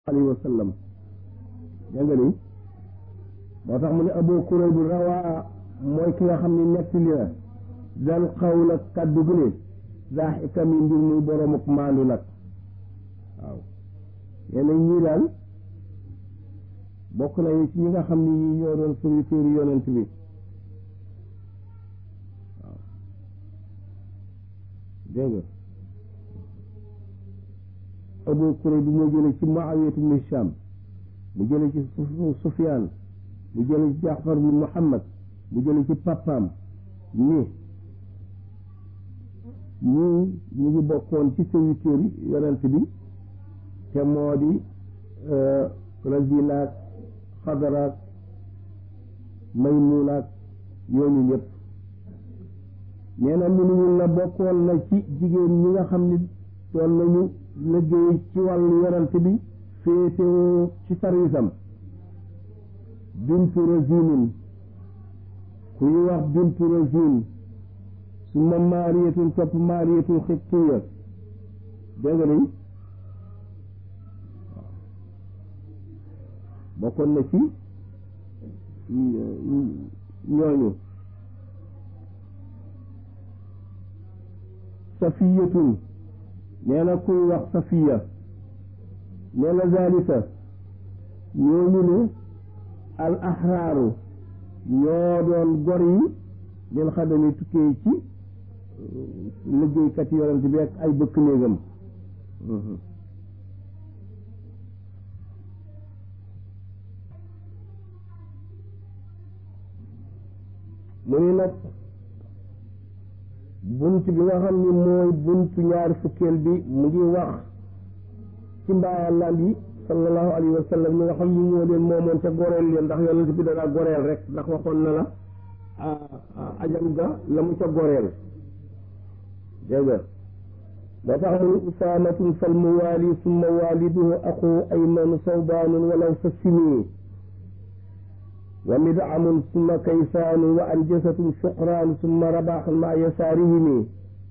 alayhi wa sallam dégg nga ni moo tax mu ne Abu Kurayb rawaa mooy ki nga xam ne netti li na dal xawla kaddu gu ne daa xikam yi mbir muy borom ak maandu nag waaw yenn ñii daal bokk nañu ci ñi nga xam ne ñi ñoo doon serviteur yonent bi waaw dégg nga Abu Kurayb bi moo jële ci Muawiyatu ibn Hisham mu jële ci Sufyaan mu jële ci Jaafar bin Muhammad mu jële ci papaam ni ñii ñu ngi bokkoon ci serviteur yonent bi te moo di Razinaak Xadaraak Maymunaak yooyu ñëpp nee na minuwul na bokkoon na ci jigéen ñi nga xam ni doon nañu liggéey ci wàllu yonent bi féetewoo ci sarwisam bintu Razinin ku ñu wax bintu Razin suma maariyatun topp maariyatun xibtiya dégg nga ni bokkoon na ci ñooñu safiyatun nee na kuy wax safiya nee na zalika ñooñu ne al axraaru ñoo doon gor yi leen xadami tukkee ci liggéeykat yonent bi ak ay bëkk néegam mu ni nag bunt bi nga xam ni mooy buntu ñaari fukkeel bi mu ngi wax ci mbaayallaan yi sallallahu alayhi wa sallam ñi nga xam ni ñoo leen moomoon ca goreel leen ndax yonent bi danaa goreel rek ndax waxoon na la ajam ga la mu ca goreel dégg nga moo tax mu ni usaamatun fal muwaali summa waaliduhu axu aymanu sawbaanun walaw sa sini wa midcamun summa kaysaanu wa anjasatun suqraan summa rabaaxun maa yasaarihimi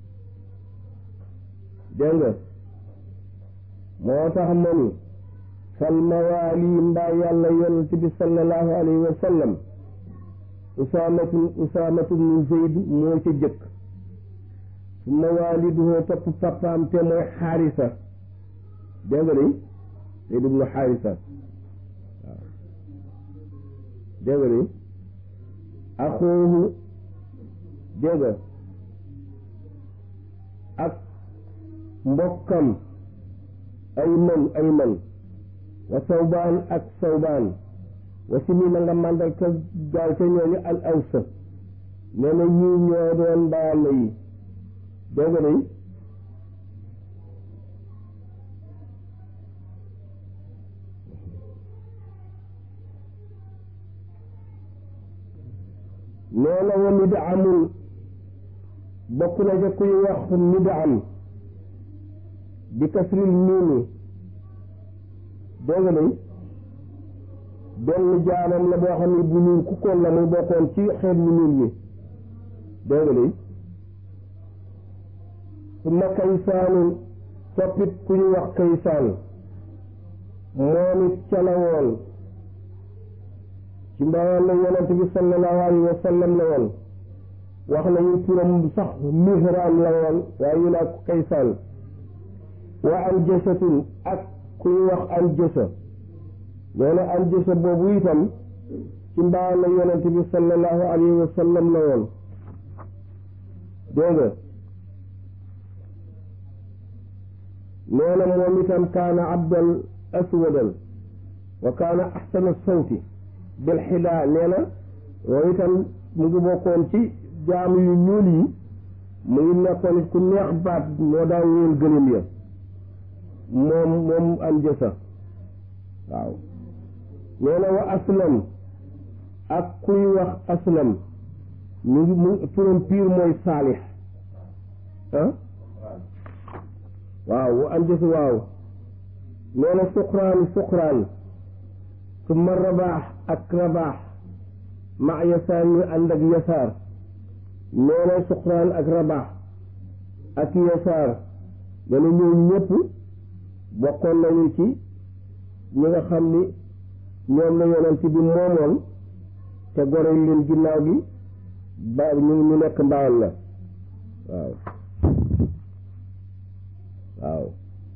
dégg nga moo tax ma ni fal mawaali mbaa yàlla yonent bi sallallahu alayhi wa sallam usaamatun usaamatun min zeyd moo ca jëkk summa waaliduhu topp papaam te mooy xaarisa dégg nga de zeyd ibnu xaarisa dégg nga ni axoohu dégg nga ak mbokkam ayman ayman wa sawbaan ak sawbaan wa si mi na nga màndal ka gaal ca ñooñu al awsa nee na ñii ñoo doon mbaala yi dégg nga ni nee na wa midamul bokk na ca kuy wax midam bi kasril miimi dégg nga ni benn jaanam la boo xam ne bu ñuul kukkoon la muy bokkoon ci xeet yu ñuul yi dégg nga ni su ma kaysaanu toppit ku ñu wax kaysaan moom it ca la woon ci mbawal la yonent bi sallallahu alayhi wa sallam la woon wax nañu turam sax mihraam la woon waaye ñu naa ko kaysaan wa anjasatun ak ku ñu wax anjasa nee na anjasa boobu itam ci mbawal la yonent bi sallallahu alayhi wa sallam la woon dégg nga nee na moom itam kaana abdal aswadan wa kaana axsana sawti bil xidaa nee na moom itam mu ngi bokkoon ci jaamu yu ñuul yi mu ngi nekkoon ku neex baat moo daan wéel gëlëm ya moom moom am jësa waaw nee na wa aslam ak kuy wax aslam mu ngi mu turam piir mooy saalix ah waaw wa am jësa waaw nee na suqraan suqraan summa rabaax ak rabaax ma yasaar ñu ànd ak yasaar nee na suqraan ak rabaax ak yasaar dana ñëw ñëpp bokkoon nañu ci ñi nga xam ni ñoom la yonent bi moomoon te goreel leen ginnaaw gi ba ñu ñu nekk mbaayal la waaw waaw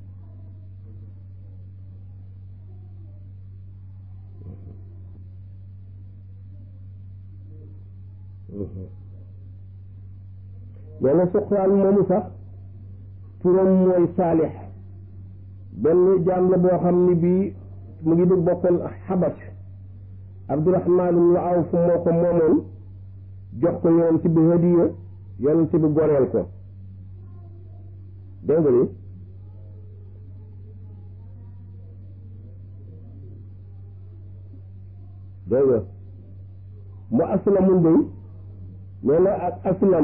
nee na suqraan moomu sax turam mooy saalix benn jaam la boo xam ni bii mu ngi dugg bokkoon xabas abdurahmaan ibnu awf moo ko moomoon jox ko yonent bi hadiya yonent bi goreel ko dégg nga ni dégg nga mu aslamun day nee na ak aslam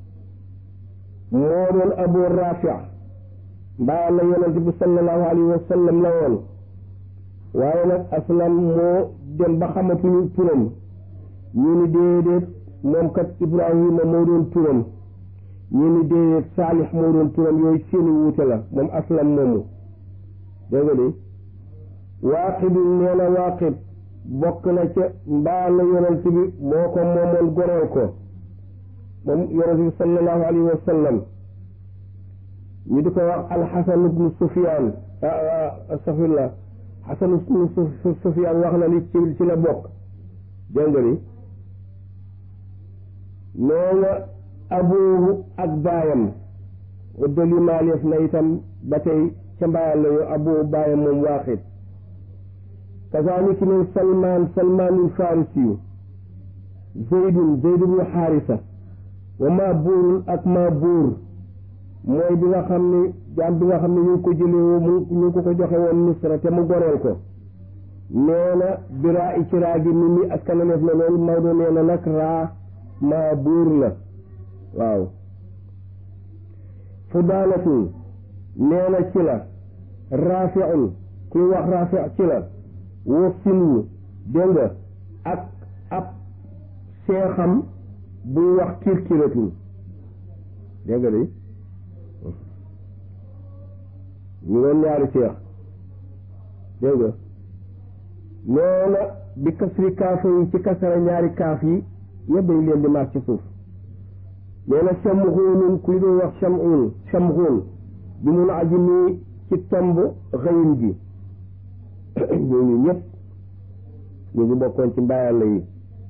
moo doon abu rafi mbaa la yonent bi sallallahu alayhi wa sallam la woon waaye nag aslam moo dem ba xamatuñu turam ñu ni déedéet moom kat ibrahima moo doon turam ñu ni déedéet saalix moo doon turam yooyu seeni wuute la moom aslam moomu dégg nga ni waaqid nee na waaqid bokk na ca mbaa la yonent bi moo ko moomoon goreel ko moom yonent bi sallallahu alayhi wa sallam ñu di ko wax alxasan ibnu sufyaan astafirullah xasan ibnu sufyaan wax na ni ci ci la bokk dégg nga ni nee na abuhu ak baayam uddali maaleef na itam ba tey ca mbaayal la yo abuhu baayam moom waaqit kazaalika ne salmaan salmaanul farisiyu zeydun zeyd ibnu xaarisa wa maa buurun ak maa buur mooy bi nga xam ni jaam bi nga xam ne ñu ngi ko jëlee mu ñu ngi ko ko joxe woon misra te mu goreel ko nee na biraa i ci raa gi nit ñi askanaleef na loolu Maodo nee na nag raa maa buur la waaw fudaanatun nee na ci la raafiun kuy wax raafi ci la wa sinwu dégg nga ak ab seexam buy wax kirkiratul dégg nga de ñu doon ñaari seex dégg nga nee na bi kasri kaaf yi ci kasara ñaari kaaf yi yëpp dañ leen di maas ci suuf nee na chamxuunun kuy doon wax chamxuun chamxuun bi mun aji nii ci tomb xëyin gi ñooñu ñëpp ñu ngi bokkoon ci mbaayalla yi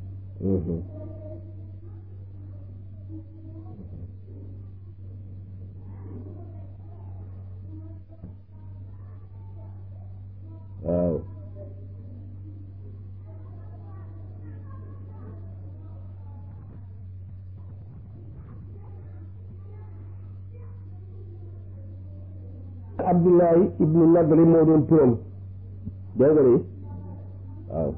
waaw Abdullahi ibnu Nadri moo doon turam dégg nga de waaw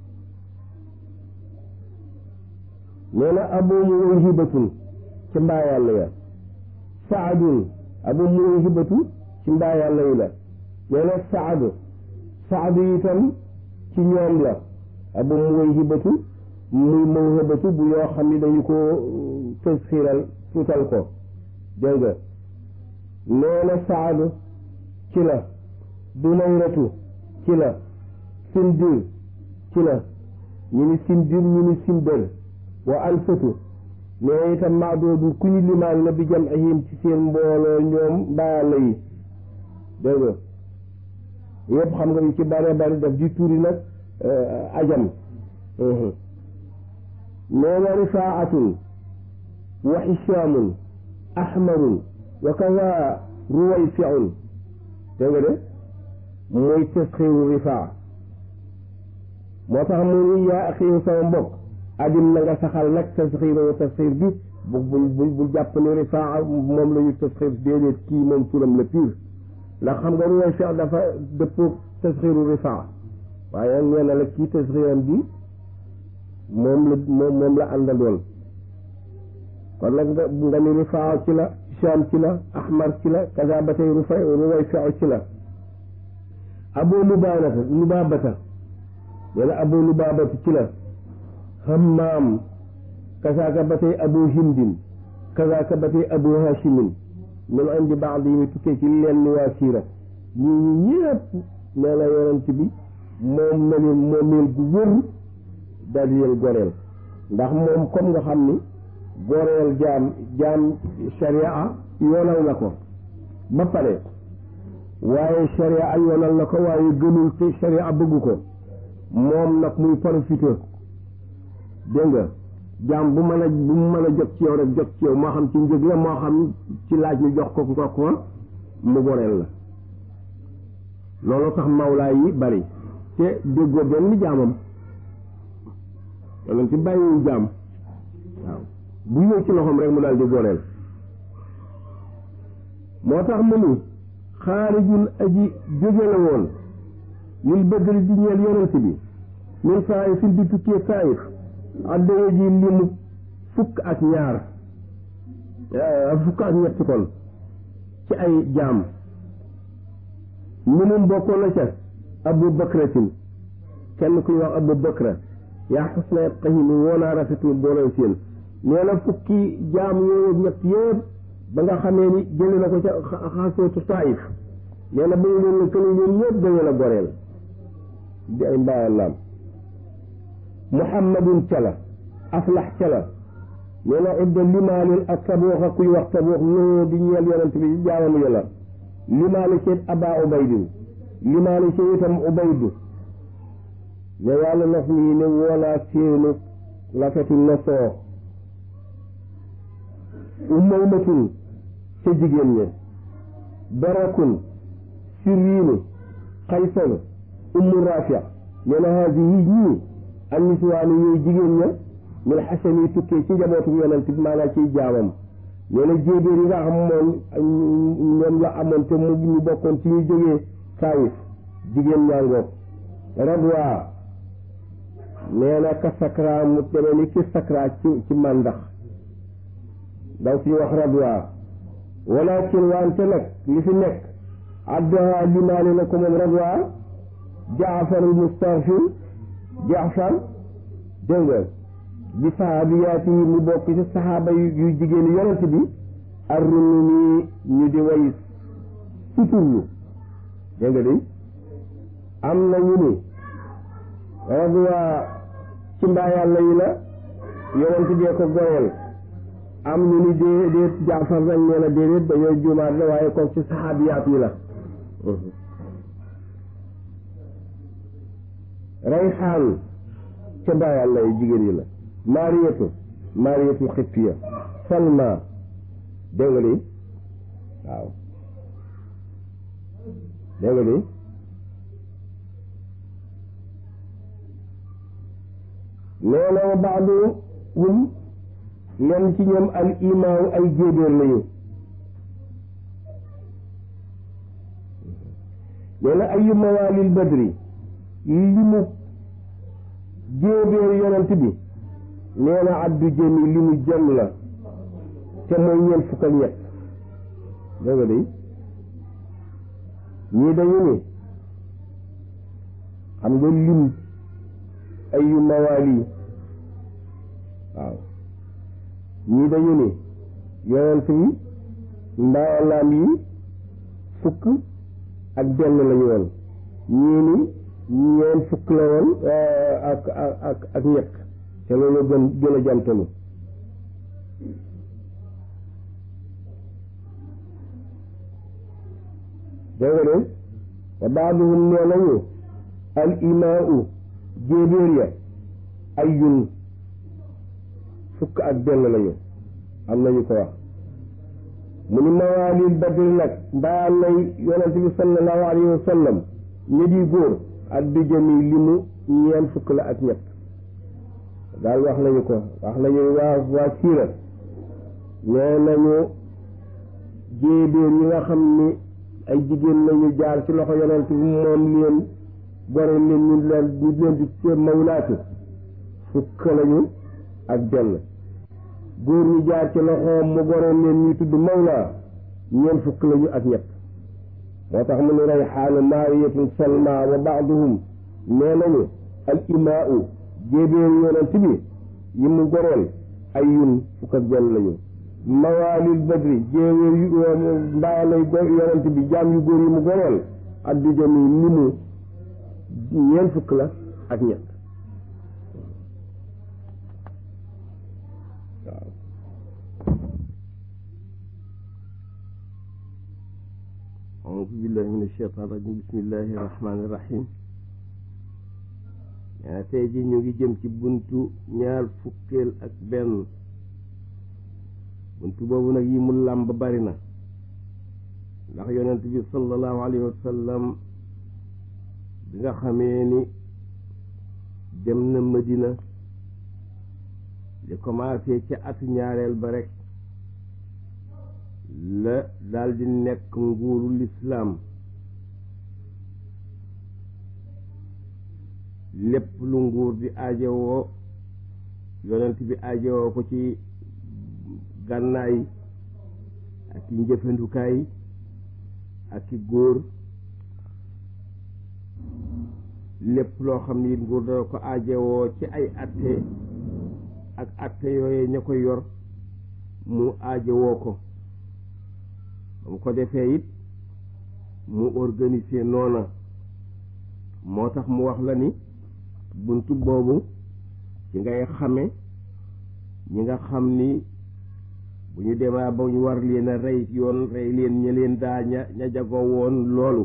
nee na abu muwayhibatun ci mbaa yàlla ya saadun abu muwayhibatu ci mbaa yàlla yi la nee na saad saad itam ci ñoom la abu muwayhibatu muy mawhibatu bu yoo xam ni dañu ko tasxiiral tuutal ko dégg nga nee na saad ci la dunayratu ci la sindir ci la ñu ni sindir ñu ni sindër wa alfatu mais itam maadoodu ku ñu limaan la bi jam ahim ci seen mbooloo ñoom mbaayalla yi dégg nga yëpp xam nga yu ci bare bari daf di tuuri nag ajam nee na rifaatun wa xishaamun ahmarun wa kaza ruwayfiun dégg nga de mooy tasxiiru rifaa moo tax mu ni yaa axiiru sama mbokk adim na nga saxal nag tasxiiru tasxiir bi bu bu bu bu jàpp ni rifaa moom la ñu tasxiir déedéet kii moom turam la pire ndax xam nga ruway fi dafa dëppoo tasxiiru rifaa waaye nee na la kii tasxiiram bi moom la moom moom la àndandoon kon nag nga nga ni rifaa ci la Shaam ci la Ahmar ci la kaza ba tey rufay ruway fi ci la abu lubaabata lubaabata wala abu lubaabata ci la hammaam kazaaka ba tey abu hindin kazaaka ba tey abu hashimin min indi baadi yi tukkee ci leen ni waa siira ñii ñi ñëpp nee na yonent bi moom na leen moomeel gu wér daal di leen goreel ndax moom comme nga xam ni goreel jaam jaam sharia yoonal na ko ba pare waaye sharia yoonal na ko waaye gënul te sharia bëgg ko moom nag muy profité dégg nga jaam bu mën a bu mu mën a jot ci yow rek jot ci yow moo xam ci njëg la moo xam ci laaj ñu jox ko ko ko mu goreel la loolu tax mawlaa yi bari te déggoo benn jaamam yonent ci bàyyiwul jaam waaw bu ñëw ci loxoom rek mu daal di goreel moo tax mu ni xaarijun aji jóge la woon lil bëddali di ñeel yonent bi min saayifin di tukkee saayif addaye ji limu fukk ak ñaar fukk ak ñetti kon ci ay jaam minum bokkoon na ca abu bakratin kenn kuy wax abu bakra yaa xusna xahimi woonaa rafetul booleen seen nee na fukki jaam yooyu ñett yëpp ba nga xamee ni jëli na ko ca xasootu saayif nee na ba ñu leen këlu ñoom ñëpp dañu la goreel di ay mbaayalaam muhammadun cala aflax cala nee na idda limaalin ak taboox ak kuy wax taboox noo di ñeel yonent bi ci jaamam yàlla limaali seet aba ubaydin limaali seet itam ubaydu ne yàlla naf nii ne woonaa seenu lafetu nosoo umaymatun ca jigéen ña barakun sirriinu xaysanu ummu rafia nee na haasi yi ñii an niswaani yooyu jigéen ña min xasan yi tukkee ci njabootu yonent bi maanaam ciy jaamam nee na jéebéer yi nga xam moom ñoom la amoon te mu ñu bokkoon ci ñu jógee saayif jigéen ñaangoog radwa nee na ka sakra mu demee ni ki sakra ci ci màndax daw fi wax radwa walakin wante nag li fi nekk addaha limaale na ko moom radwa jaafar al mustarfin jaafar dégg nga bi sahabiyaati yi mu bokk ci saxaaba yu jigéen yonent bi arrunu nii ñu di way suturlu dégg nga de am na ñu ni radwa ci mbaa yàlla yi la yonent bee ko goyal am ñu ni dee déet jaafar nag nee na déedéet dañoo juumaat la waaye kook ci saxaabiyaat yi la rayxaan ca mbaa yàlla yi jigéen yi la maariyatu maariyatu xippiya salma dégg nga de waaw dégg nga de nee na wa baadu hum len ci ñoom al imaaw ay jéebéer lañu nee na ayu mawaalil badri li mu jéebéer yonent bi nee na abdu jëmi li mu jëm la te mooy ñeent fukk ak ñett dégg nga de ñii dañu ni xam nga lim ayu mawaali waaw ñii dañu ni yonent yi mbaayalaan yi fukk ak benn lañu woon ñii ni ñeent fukk la woon ak ak ak ñett te loolu gën gën a jantalu dégg nga de wa baaduhum nee nañu al imaau jéebéer ya ayyun fukk ak benn lañu am nañu ko wax mu ni mawaalil badri nag mbaa lay yonent bi sallallahu alayhi wa sallam ñi di góor ak di jëmi li mu ñeent fukk la ak ñett daal wax nañu ko wax nañu waa waa siira nee nañu jéebéer yi nga xam ni ay jigéen lañu jaar ci loxo yonent bi moom leen gore leen ñu leen ñu leen di ci mawlaatu fukk lañu ak benn góor ñi jaar ci loxoom mu gore leen ñuy tudd mawlaa ñeent fukk lañu ak ñett moo tax mu ne rayxaanu maariyatun salma wa baaduhum nee nañu al imaau jéebéeru yonent bi yi mu goreel ay yun fukk ak benn lañu mawaalil badri jéebéer yu mbaayalay yonent bi jaam yu góor yi mu goreel addu jami li mu ñeent fukk la ak ñett waaw أعوذ بالله من الشيطان الرجيم بسم الله الرحمن الرحيم yaa tey ji ñu ngi jëm ci buntu ñaar fukkeel ak benn buntu boobu nag yi mu làmb bari na ndax yonent bi sallallahu alayhi wa sallam bi nga xamee ni dem na Madina li commencé ca atu ñaareel ba rek la daldi nekk nguuru lislaam lépp lu nguur di aajowoo yonent bi aajowoo ko ci gànnaay ak i njëfandukaay ak i góor lépp loo xam ni nguur dana ko aajowoo ci ay atte ak atte yooye ña ko yor mu aajowoo ko ba mu ko defee it mu organiser noona moo tax mu wax la ni buntu boobu ci ngay xame ñi nga xam ni bu ñu demaa ba ñu war leen a rey yoon rey leen ña leen daa ña ña jagoo woon loolu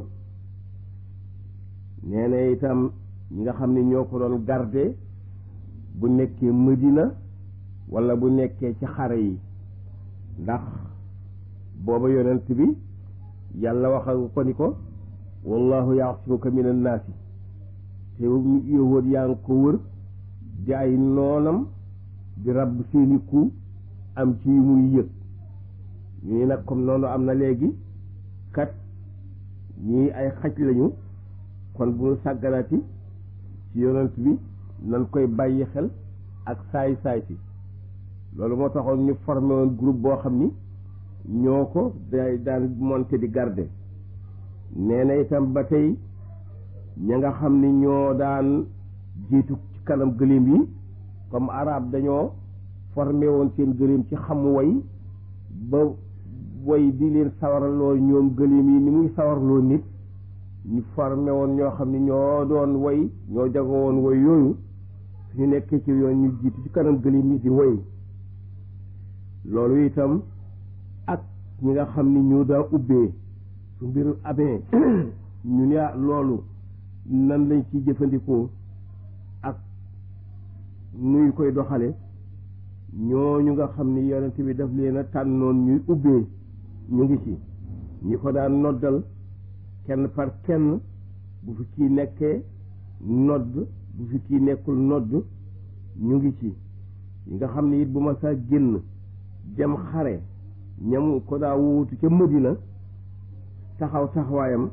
nee na itam ñi nga xam ni ñoo ko doon garde bu nekkee Madina walla bu nekkee ci xare yi ndax booba yonent bi yàlla waxal ko ni ko wallahu yaasimuka min annaasi te yowóot yaa ngi ko wër di ay noonam di rabb seeni ku am ci yu muy yëg ñu ni nag comme noonu am na léegi kat ñii ay xaj lañu kon bu ñu sàgganati ci yonent bi nan koy bàyyi xel ak saay saay si loolu moo taxoon ñu formé woon groupe boo xam ni ñoo ko day daan monté di garde nee na itam ba tey ña nga xam ni ñoo daan jiitu ci kanam gëléem yi comme arab dañoo formé woon seen gëléem ci xam woy ba woy di leen sawaraloo ñoom gëléem yi ni muy sawarloo nit ñu formé woon ñoo xam ni ñoo doon woy ñoo jago woon woy yooyu suñu nekkee ci yoon ñu jiitu ci kanam gëléem yi di woy loolu itam ak ñi nga xam ni ñu daa ubbee su mbir amee ñu ne loolu nan lañ ci jëfandikoo ak nuy koy doxale ñooñu nga xam ni yonent bi daf leen a tànnoon ñuy ubbee ñu ngi ci ñi ko daan noddal kenn par kenn bu fi kii nekkee nodd bu fi kii nekkul nodd ñu ngi ci ñi nga xam ni it bu ma saa génn dem xare ñam ko daa wuutu ca Madina taxaw taxawaayam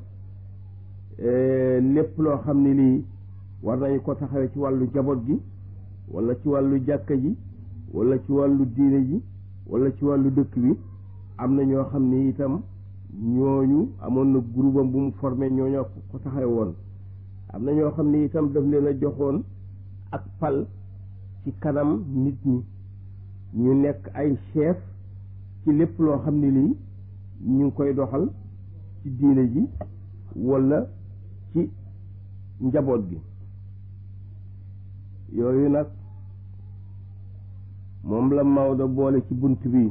lépp loo xam ne lii war nañu ko taxawee ci wàllu jaboot gi wala ci wàllu jàkka ji wala ci wàllu diine ji wala ci wàllu dëkk bi am na ñoo xam ne itam ñooñu amoon na groupe am bu mu formé ñooñoo ko taxawe woon am na ñoo xam ne itam daf leen a joxoon ak pal ci kanam nit ñi ñu nekk ay chef ci lépp loo xam ne lii ñu ngi koy doxal ci diine ji wala ci njaboot gi yooyu nag moom la Maodo boole ci bunt bi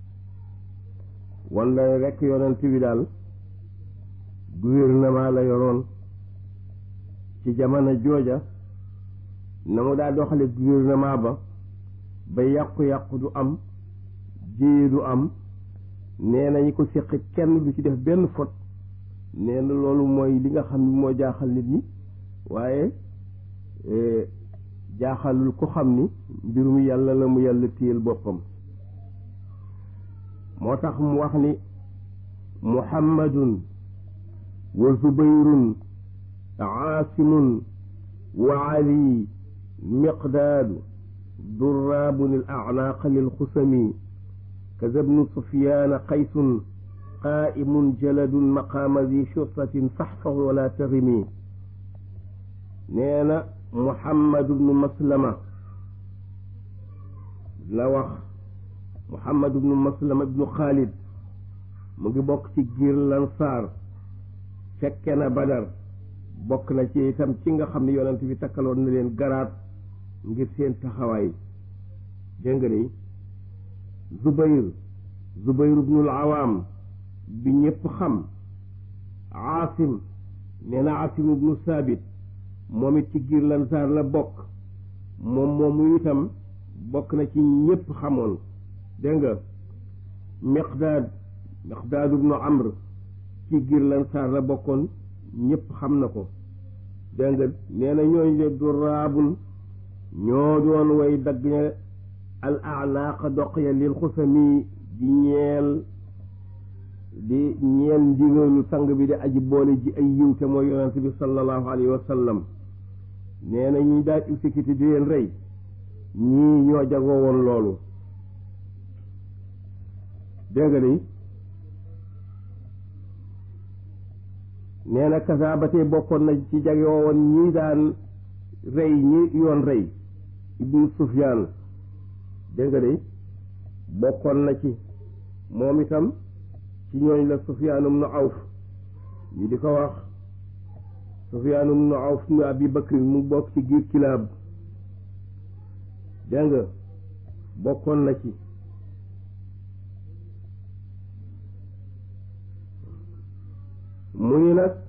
wala rekk yonent bi daal gouvernement la yoroon ci jamono jooja na mu daa doxale gouvernement ba ba yàqu-yàqu du am jéye du am nee na ñi ko séq kenn du ci def benn faute nee na loolu mooy li nga xam ne moo jaaxal nit ñi waaye jaaxalul ko xam ni mbirum yàlla la mu yàlla téyel boppam moo tax mu wax ni muhammadun wa zubayrun aasimun wa ali miqdaadu duraabun al acnaaqa lilxusami kaza bnu sufyaana qaysun qaa'imun jaladun maqaama zi shurtatin faxfax wala taximi nee na Muhammad ibnu Maslama la wax Muhammad ibnu Maslama ibnu Xaalid mu ngi bokk ci giir Lansaar fekke na Badar bokk na ci itam ci nga xam ne yonent bi takkaloon na leen garaat ngir seen taxawaay dégg nga ni Zubayr Zubayr ibnul Awaam bi ñëpp xam Aasim nee na Aasim ibnu Saabit moom it ci giir Lansaar la bokk moom moomu itam bokk na ci ñëpp xamoon dégg nga Miqdaad Miqdaad ibnu Amr ci giir Lansaar la bokkoon ñëpp xam na ko dégg nga nee na ñooñu de duraabun ñoo doon way dagg ña al anaaq doq ya lil xusami di ñeel di ñeel ndigalu sang bi di aji boole ji ay yiw te mooy yonent bi sallallahu alayhi wa sallam nee na ñi daal exécuté di leen rey ñii ñoo jagoo woon loolu dégg nga ni nee na kasa ba tey bokkoon na ci jagoo woon ñii daan rey ñi yoon rey ibnu sufyaan dégg nga de bokkoon na ci moom itam ci ñooñ la sufyaanum nu awf ñu di ko wax sufyaanum nu awf nu abi bakrin mu bokk ci giir kilaab dégg nga bokkoon na ci mu ni nag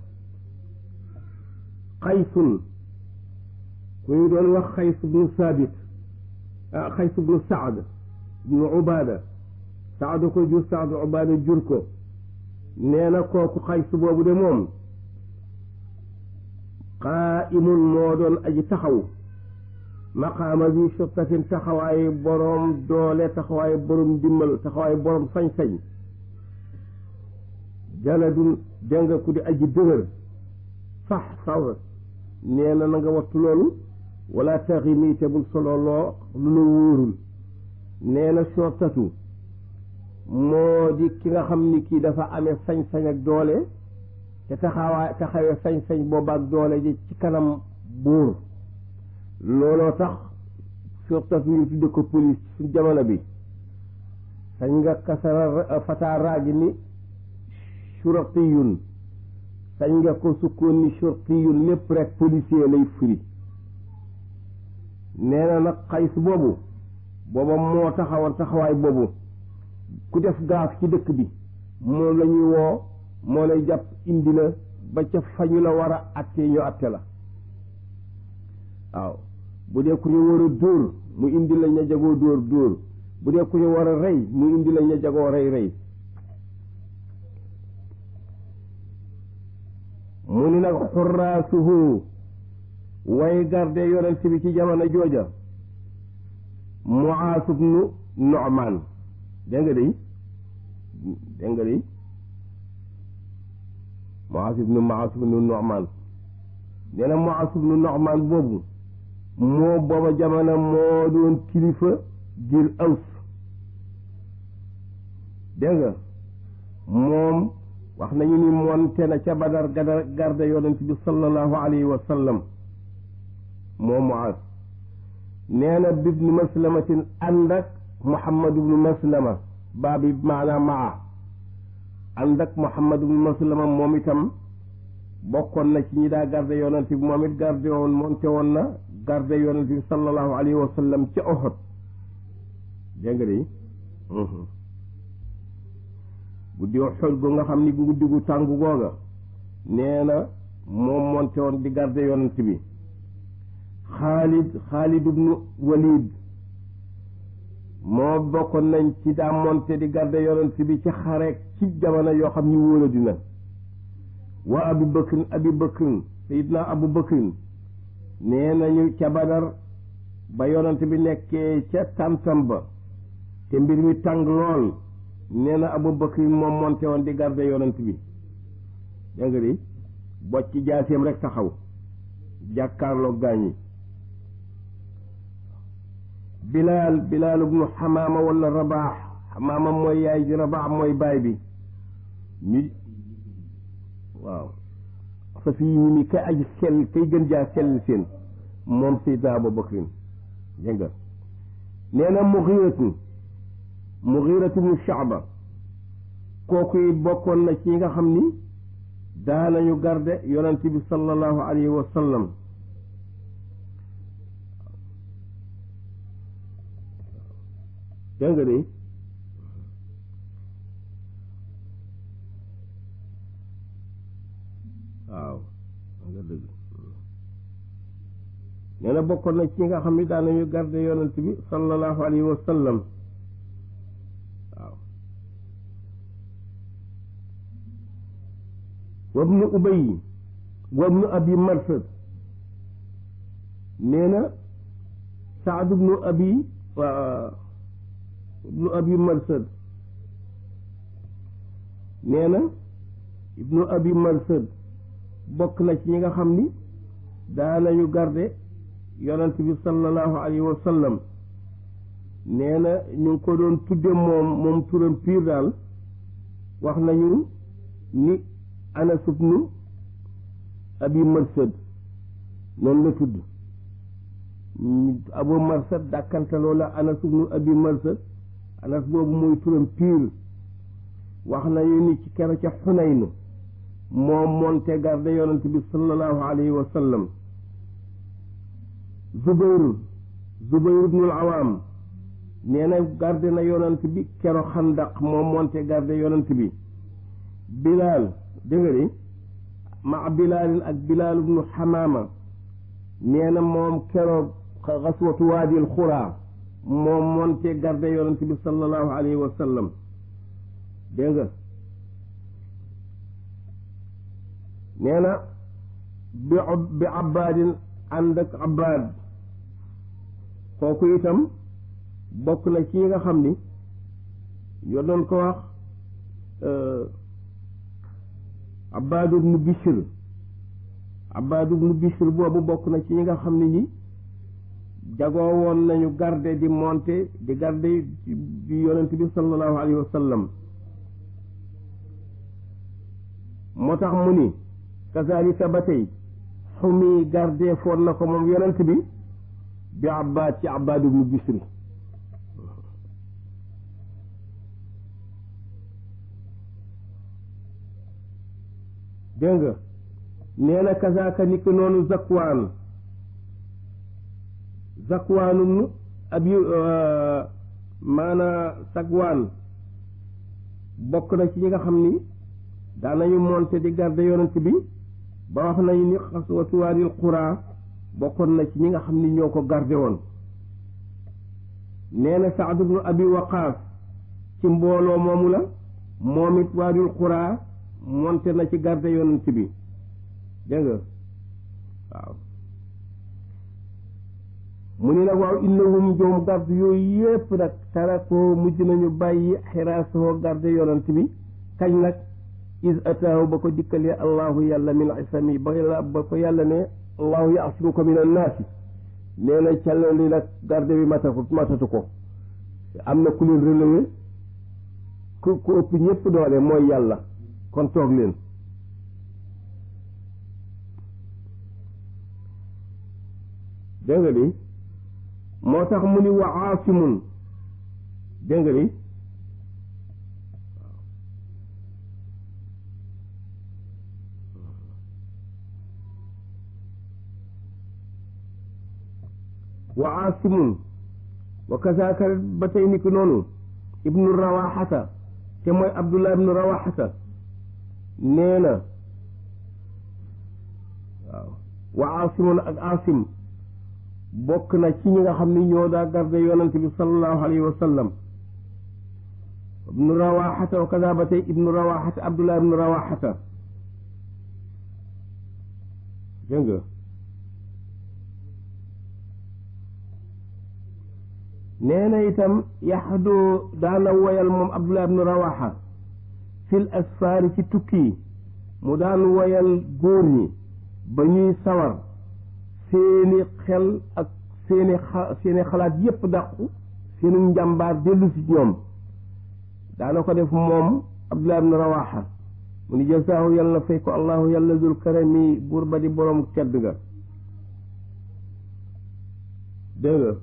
xaysun ku ñu doon wax xays bnu saabit ah xays bnu saad bnu ubaada saad ko jur saad ubaada jur ko nee na kooku xays boobu de moom qaa'imun moo doon aji taxaw maqaama bi sottatin taxawaay boroom doole taxawaay boroom dimbal taxawaay boroom sañ-sañ jaladun dégg nga ku di aji dëgër fax saw nee na na nga wattu loolu wala taxi mii te bul solo loo lu la wóorul nee na sottatu moo di ki nga xam ni kii dafa amee sañ-sañ ak doole te taxawaay taxawee sañ-sañ booba ak doole ji ci kanam buur looloo tax sottatu ñu tudde ko police su jamono bi sañ nga kasara fataa raagi ni shurtiyun sañ nga ko sukkoon ni shurtiyun lépp rek policier lay firi nee na nag xays boobu booba moo taxawoon taxawaay boobu ku def gaaf ci dëkk bi moom la ñuy woo moo lay jàpp indi la ba ca fañu la war a atte ñu atte la waaw bu dee ku ñu war a dóor mu indi la ña jagoo dóor dóor bu dee ku ñu war a rey mu indi la ña jagoo rey rey mu ni nag xuraasuhu way garde yonent bi ci jamono jooja Muaas ibnu Nu'maan dégg nga day dégg nga day Muaas ibnu Muaas ibnu Nu'maan nee na Muaas ibnu Nu'maan boobu moo booba jamono moo doon kilifa ngir Aws dégg nga moom wax nañu ni monte na ca Badar gada garde yonent bi sallallahu alayhi wa sallam moo Muaas nee na bibnu maslamatin ànd ak Muhammad ibnu Maslama baa bi maanaam maa ànd ak Muhammad ibnu Maslama moom itam bokkoon na ci ñi daa garde yonent bi moom it garde woon monte woon na garde yonent bi sallallahu alayhi wa sallam ca Uhud dégg nga de guddi Uhud gu nga xam ni guddi gu tàng googa nee na moom monte woon di garde yonent bi Xaalid Xaalid ibnu Walid moo bokkoon nañ ci daa monte di garde yonent bi ci xareek ci jamono yoo xam ni wóola dina wa Abu Bakrin Abi Bakrin Sayidna Abu Bakrin nee nañu ca Badar ba yonent bi nekkee ca tàntam ba te mbir mi tàng lool nee na Abu Bakrin moom monte woon di garde yonent bi dégg nga di bocc jaaseem rek taxaw jàkkaarloo gaañi bilaal bilaal ibnu xamaama wala rabaax xamaama mooy yaay ji rabaax mooy baay bi ñu waaw sa fii ñi mi kay aji sell kay gën jaa sell seen moom Seydina Abu Bakrin dégg nga nee na muxiiratu muxiiratu ibnu Shaaba kooku it bokkoon na ci nga xam ni daanañu garde yonent bi sallallahu alayhi wa sallam dégg nga de waaw nga dëgg nee na bokkoon na ci nga xam ni daanañu garde yonent bi sallallahu alayhi wa sallam waaw wabnu ubay wabnu abi marsad nee na saad ibnu abi ibnu abi marsad nee na ibnu abi marsad bokk na ci ñi nga xam ni daanañu garde yonent bi sallallahu alayhi wa sallam nee na ñu ngi ko doon tudde moom moom turam piir daal wax nañu ni anas ibnu abi marsad noonu la tudd abu marsad dàkkantaloo la anas ibnu abi marsad anas boobu mooy turam piir wax nañu ni ci kero ca xunayn moom monte garde yonent bi sallallahu alayhi wa sallam zubayr zubayr ibnul awaam nee na garde na yonent bi kero xandaq moom monte garde yonent bi bilaal dégg nga di ma bilaalin ak bilaal ibnu xamaama nee na moom keroog xaswatu waadil xuraa moom monte garde yonent bi sallallahu alayhi wa sallam dégg nga nee na bi bi abbaadin ànd ak abbaad kooku itam bokk na ci nga xam ni yoo doon ko wax abbaad ibnu bishr abbaad ibnu bishr boobu bokk na ci ñi nga xam ne ñi jagoo woon nañu garde di monte di garde di yonent bi sallallahu alayhi wa sallam moo tax mu ni kazalika ba tey xumi garde foon na ko moom yonent bi bi abbaad ci abbaad ibnu bisri dégg nga nee na kazaka ni ki noonu zakwaan zakwaanum abi maana sagwaan bokk na ci ñi nga xam ni daanañu monte di garde yonent bi ba wax nañu ni xaswatu waadil xuraa bokkoon na ci ñi nga xam ni ñoo ko garde woon nee na Saad ibnu abi waqaas ci mbooloo moomu la moom it waadil xuraa monte na ci garde yonent bi dégg nga waaw mu ni nag waaw innahum joom garde yooyu yépp nag tarakoo mujj nañu bàyyi xiraasoo garde yonent bi kañ nag is ataahu ba ko dikkalee allahu yàlla min isami ba ba ko yàlla ne allahu yaasimuka min annaasi nee na càlla li nag garde bi matatu matatu ko am na ku leen relevé ku ku ëpp ñëpp doole mooy yàlla kon toog leen dégg nga di moo tax mu ni wa aasimun dégg nga di wa aasimun wa kazaaka ba tey ni ki noonu ibnu rawaxata te mooy abdullah ibnu rawaxata nee na waaw wa aasimun ak aasim bokk na ci ñi nga xam ni ñoo daa garde yonent bi sallallahu alayhi wa sallam ibnu rawaxata wa kaza ba tey ibnu rawaxata abdullah ibnu rawaxata dégg nga nee na itam yaxdu daana woyal moom abdullah ibnu rawaxa fil asfaari ci tukki yi mu daan woyal góor ñi ba ñuy sawar seeni xel ak seeni xa seeni xalaat yépp dàqu seeni njàmbaar dellu si ñoom daana ko def moom abdullah ibnu rawaxa mu ni jasaahu yàlla na fay ko allahu yàlla zul karami buur ba di boroom tedd nga dégg nga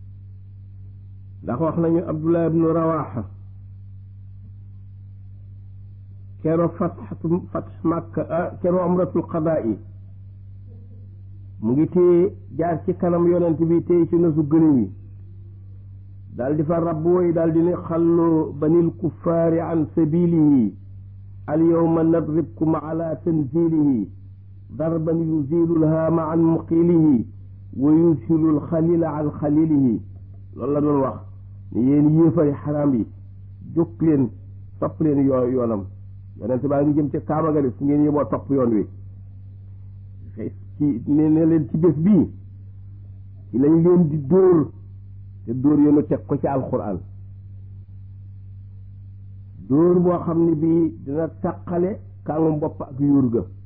ndax wax nañu abdullah ibnu rawaxa kero fatxatu fatx màkka kero amratul qadaa yi mu ngi téye jaar ci kanam yonent bi téye ci nasu gëléem yi daal di fa rabb woy daal di ne xallu banil kuffaari an sabilihi al yawma nadribkum ala tanzilihi darban yuzilu lhaama an muqilihi wa yusilu lxalila an xalilihi loolu la doon wax ne yéen yéefari xaraam yi jóg leen topp leen yoo yoonam yonent baa ngi jëm ca kaaba ga de fu ngeen yeboo topp yoon wi ci ne ne leen ci bés bii ci lañ leen di dóor te dóor yoonu teg ko ci alquran dóor boo xam ne bii dina tàqale kàngum bopp ak yuur ga